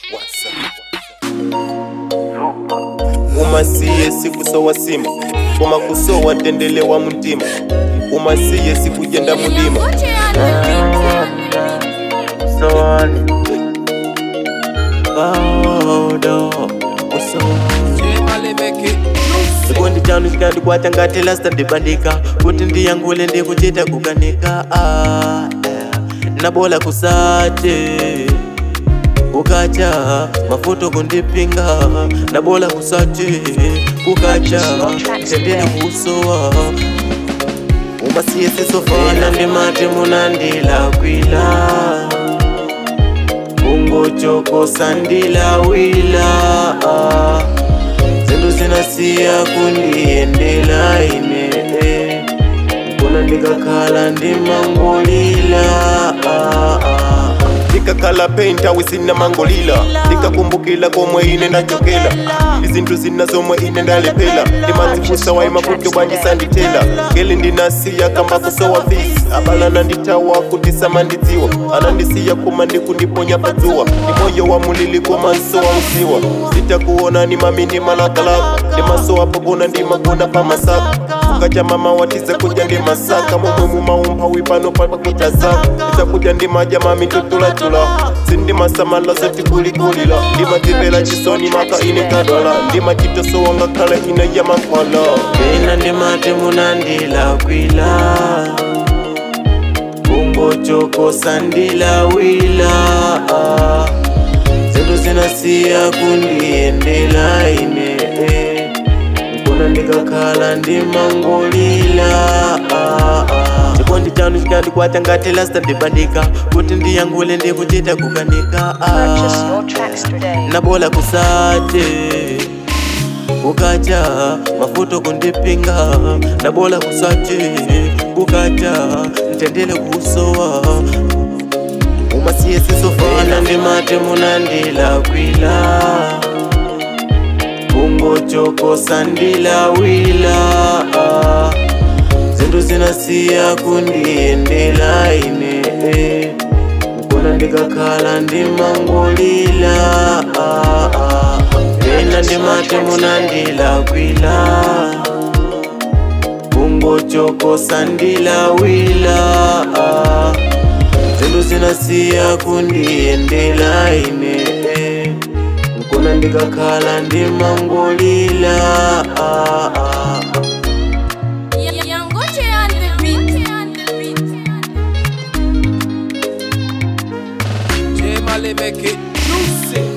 umasiye sikusowa sima koma kusowa tendele wa muntima umasiye sikujenda mulima Son. Bawdo. Sikundi chanu chikandikwata ngati lasta ndibandika kuti ndiyangule ndikuchita kukanika ah, yeah. nabola kusate kukacha mafuto kundipinga nabola kusate kukacha tendele kusowa umasiye sisofana ndimati munandilakwila ungochokosa ndilawila ah. zindu zinasiya kundiendela ine kuna ndikakhala ndimangolila ah, ah. ndikakhala penta wisina mangolila ndikakumbukila komwe ine ndachokela izinto zina zomwe ine ndalephera ndimadzifusa wayi mavuto bwanjisandithela ngeli ndinasiya kamba kusowa fisi abalana nditawa kuti samandidziwa anandisiya kuma ndikundiponya padzuwa ndi moyo wa mulili komanso wa mziwa zitakuonani mamini malakalaka ndimasowa pogona ndimagona pamasaka kukacha mama watize kudya ndi masaka momwe mumaumba wipano pakuta zako ndizakudya ndimadya mami tutulatula sindimasamala zotikulikulila ndimadzipela chisoni maka ine kadwala ndimachitosowa ngakhale ine ya mankhwala Mina ndimati munandilakwila ungochokosa ndilawila ah. zindu zinasiya kundiendela ine kuna ndikakhala ndimangolila ah, ah. chikondi chanu chikandikwata ngati lasta ndibandika kuti ndiyangule ndikuchita kukanika Purchase ah. your tracks today. nabola kusate kukacha mafuto kundipinga nabola kusate kukacha ntendele kusowa umasiye sisofana ndimati munandilakwila ungochokosa ndilawila ah. zindu zinasiya kundiendela ine kuna ndikakhala ndimangolila ah, ah. ena ndimati munandilakwila ungochokosa ndilawila ah. zindu zinasiya kundiendela ine kuna ndikakhala ndimangolila ah, ah. Yangoche on the beat. J Mali make it juicy.